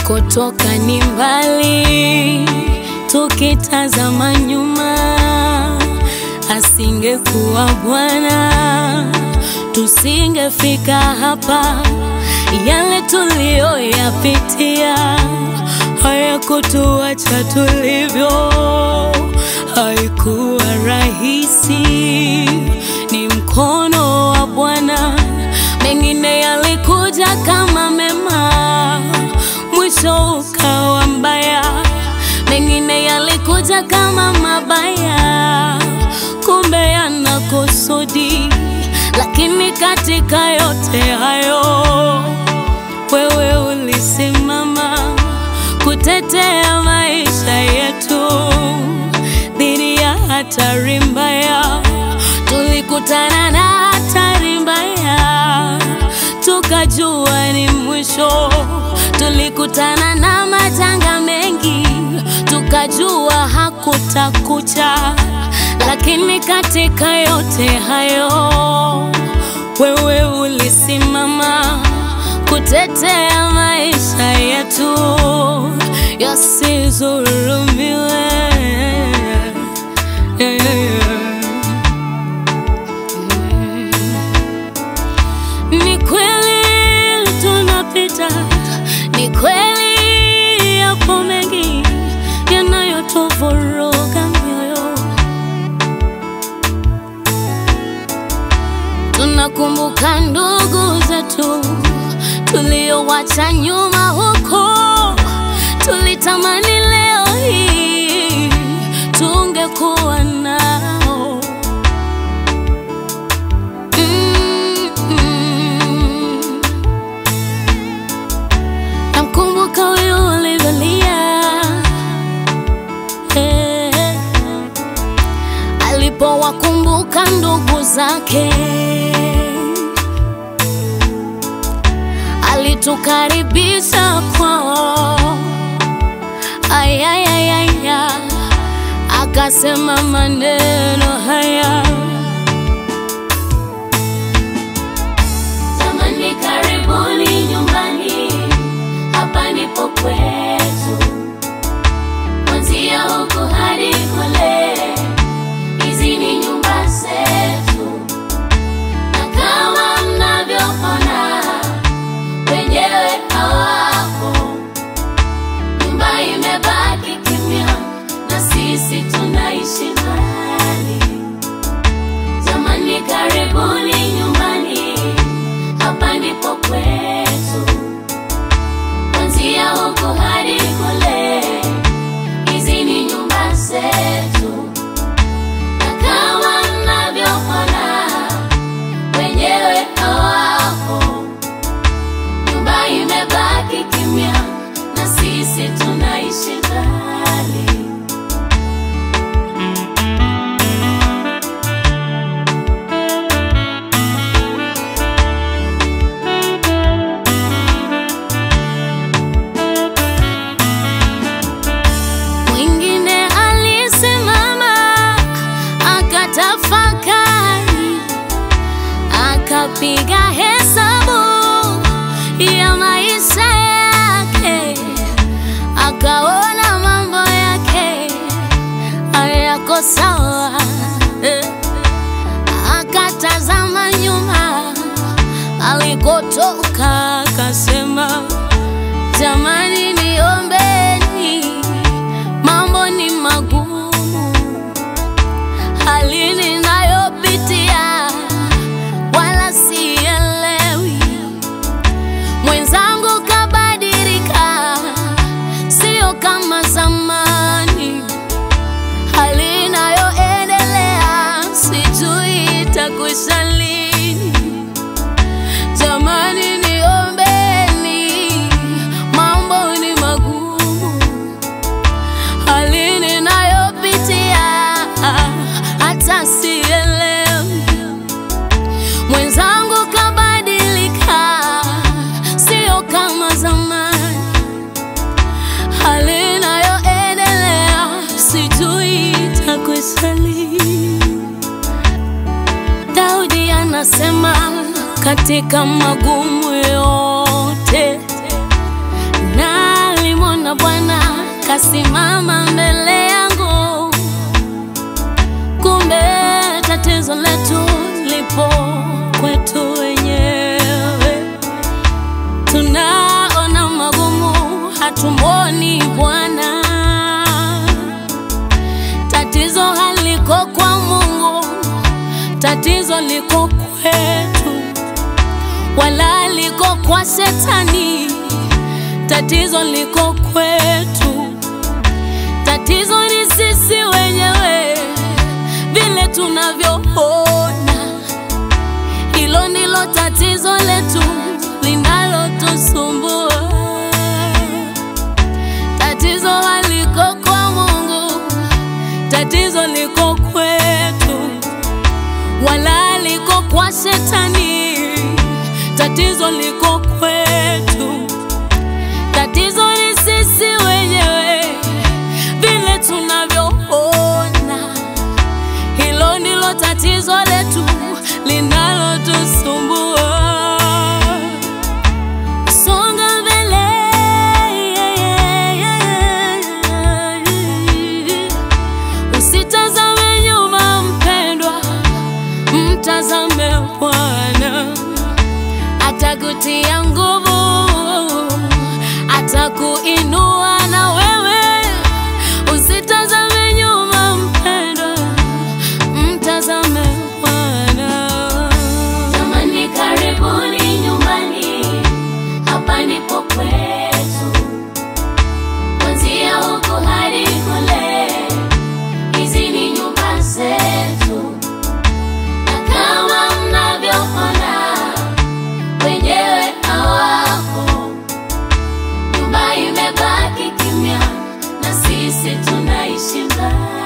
Alikotoka ni mbali, tukitazama nyuma, asingekuwa Bwana tusingefika hapa. Yale tuliyoyapitia hayakutuacha tulivyo, haikuwa rahisi, ni mkono wa Bwana. Mengine yalikuja kama mema, mwisho ukawa mbaya. Mengine yalikuja kama mabaya, kumbe yana kusudi. Lakini katika yote hayo, wewe ulisimama kutetea maisha yetu dhidi ya hatari mbaya. Tulikutana na hatari mbaya, tukajua ni mwisho. Tulikutana na majanga mengi, tukajua hakutakucha. Lakini katika yote hayo, wewe ulisimama kutetea maisha yetu yasizulumiwe. Yeah, yeah, yeah. Ni kweli tunapita, ni kweli yapo mengi yanayotuvuruga mioyo. Tunakumbuka ndugu zetu tuliowacha nyuma huko, tulitamani leo hii tungekuwa nao. Mm, mm. Namkumbuka huyu alivyolia eh, alipowakumbuka ndugu zake alitukaribisha kwao, ayayayaya, akasema maneno haya Jamani, karibuni nyumbani, hapa ndipo kwetu, kuanzia huku hadi kule, hizi ni nyumba zetu, na kama mnavyoona wenyewe hawapo, nyumba imebaki kimya, na sisi tunaishi mbali. Jamani, karibuni nyumbani, hapa ndipo kwetu, kuanzia huku hadi kule, hizi ni nyumba zetu, na kama mnavyoona wenyewe hawapo, nyumba imebaki kimya, na sisi tunaishi mbali. Mwingine alisimama akatafakari, akapiga hesabu ya maisha yake, akaona mambo yake hayako sawa, eh. akatazama nyuma alikotoka, akasema jamani, niombeni, mambo ni magumu, hali ninayopitia wala sielewi. Mwenzangu kabadilika, sio kama zamani, hali inayoendelea sijui itakwisha lini. Jamani, niombeni, mambo ni magumu, hali ninayopitia hata sielewi. Mwenzangu kabadilika, sio kama zamani, hali inayoendelea sijui itakwisha lini. Daudi anasema katika magumu yote nali kasimama mbele yangu, kumbe tatizo letu lipo kwetu wenyewe. Tunaona magumu, hatumwoni Bwana. Tatizo haliko kwa Mungu, tatizo liko kwetu, wala liko kwa Shetani. Tatizo liko kwetu, tatizo ni sisi wenyewe, vile tunavyoona. Hilo ndilo tatizo letu linalotusumbua. Tatizo haliko kwa Mungu, tatizo liko kwetu, wala liko kwa Shetani. Tatizo liko kwetu, tatizo ni sisi wenyewe, vile tunavyoona. Hilo ndilo tatizo letu linalotusumbua. Songa mbele, usitazame nyuma mpendwa, mtazame Bwana, atakutia nguvu, atakuinua na wewe. Usitazame nyuma mpendwa, mtazame Bwana. Jamani, karibuni nyumbani, hapa ndipo kwetu. Kuanzia huku hadi kule, hizi ni nyumba zetu, na kama mnavyoona wenyewe hawapo. Nyumba imebaki kimya, na sisi tunaishi mbali.